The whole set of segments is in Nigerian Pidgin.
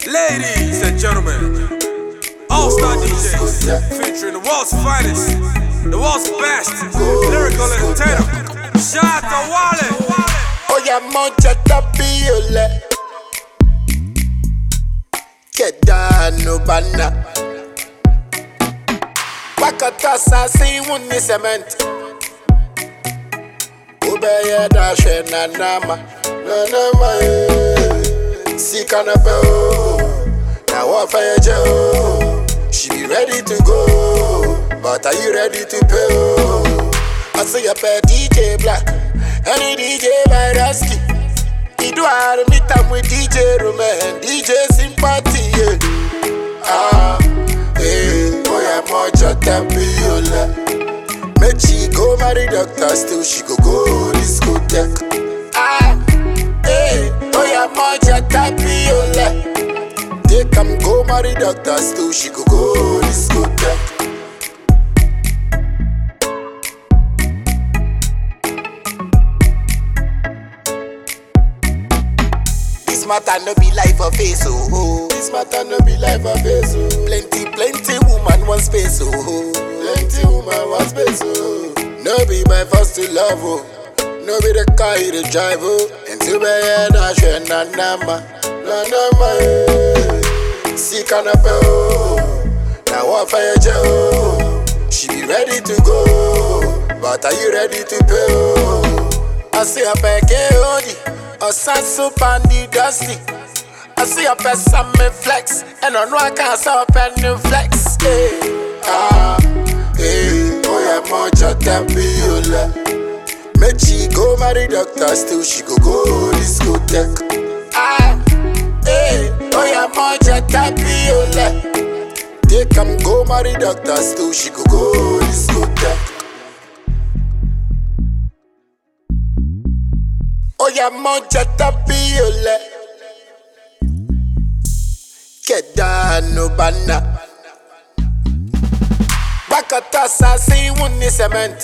Ladies and gentlemen, All Star DJs featuring the world's finest, the world's best lyrical entertainer. Shout out to Wale. Oya moja tapiole Kedano bana Wakata sasi wuni cement Ubeye dashe na nama Na nama eh Sika na pe o Na wafa ye je o She be ready to go But are you ready to pay o I see a pay DJ Black Any DJ by Rasky He do I meet am with DJ Roman DJ Sympathy yeah. Ah, eh, boy I'm much a tapiola Make she go marry doctor Still she go go discotheque Ah, eh, boy I'm much a tapiola Take am go marry doctor Still she go go discotheque This matter no be life of face, oh, oh. This matter no be life of face, oh. Plenty, plenty woman want space, oh, oh. Plenty woman want space, oh. No be by force to love, oh. No be the car you dey drive, oh. Into my head, I share na nama, na nama, eh. See canapé, oh. Now what fire oh. She be ready to go, but are you ready to pay, oh? I see a peke odi, a sansu pandi dusty. I see a person me flex, and I know I can't stop any flex. Hey, ah, hey, oh yeah, moja tapiola. Make she go marry doctor, still she go go discotheque. Ah, hey, oh yeah, moja tapiola. Take am go marry doctor, still she go go discotheque. Oya moja tapiole Kedano bana Bakata sasi wuni cement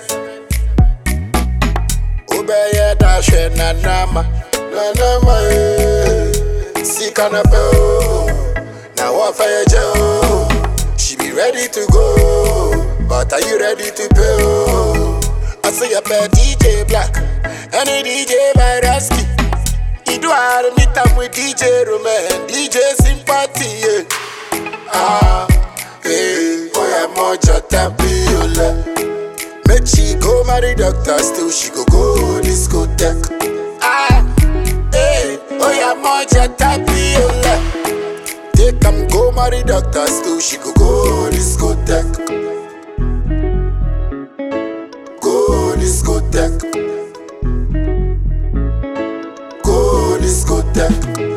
Ubeye dashe na nama Na nama eh Sika na pe o Na wafa ye je o She be ready to go But are you ready to pay o I see a pay DJ Black Any DJ by Rasky He do I meet am with DJ Roman DJ Sympathy yeah. Ah, hey, boy I'm moja tapiola Make she go marry doctor Still she go go discotheque Ah, hey, boy I'm moja tapiola Take am go marry doctor Still she go go discotheque Go discotheque Go discotheque